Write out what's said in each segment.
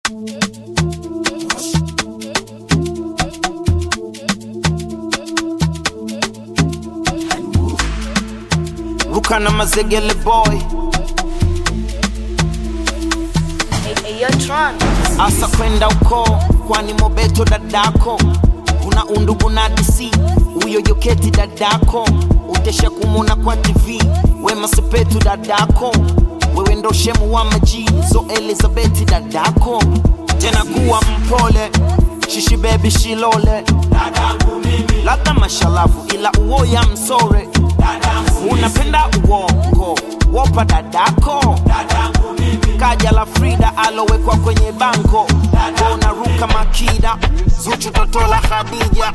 ruka na mazegele boy asa kwenda uko kwani mobeto dadako una undugu na dc huyo joketi dadako utesha kumuna kwa tv wema sepetu dadako wewe ndo shemu wa maji so elizabeti dadako tena kuwa mpole shishi bebi shilole labda mashalavu ila uoya msore unapenda uongo wopa dadako kaja la frida alowekwa kwenye bango unaruka makida zuchu toto la khadija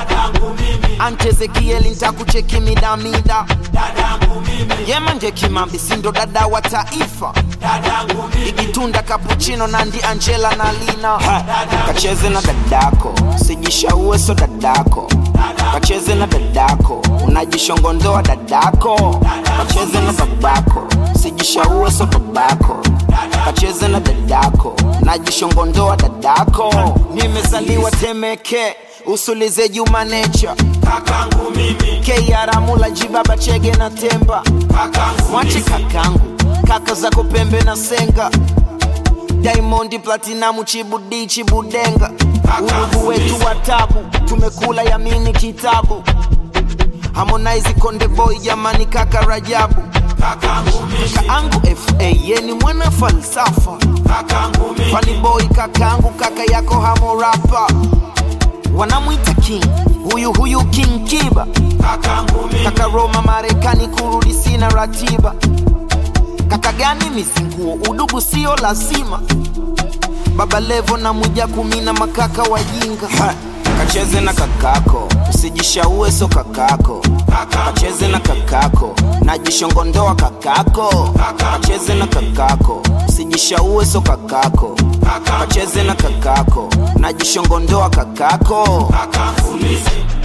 antezekieli ntakucheki midamida yemanje kimambi sindo dada wa taifa igitunda kapuchino nandi angela na lina ha, kacheze na dadako sijishaue so dadako kacheze na dadako unajishongondoa dadako kacheze na babako sijishaue so babako kacheze na dadako najishongondoa dadako nimezaliwa temeke usulize juma necha kakangu mimi keiaramula jibaba chege na temba mwache kakangu kaka zako pembe na senga diamondi platinamu chibudi chibudenga urugu wetu wa tabu tumekula yamini kitabu harmonize konde boy jamani kaka rajabu kakangu mimi kaangu fa yeni mwana falsafa kakangu mimi fani boy kakangu kaka yako hamorapa wanamwita king huyu huyu king kiba kakangu mimi kaka roma marekani kurudi sina ratiba kaka gani mizinguo udugu sio lazima baba levo na mwija kumi na makaka wajinga ha, kacheze na kakako usijishaue so kakako kacheze na kakako najishongondoa kakako kacheze na kakako usijishaue so kakako kacheze na kakako najishongondoa kakako kakangu mimi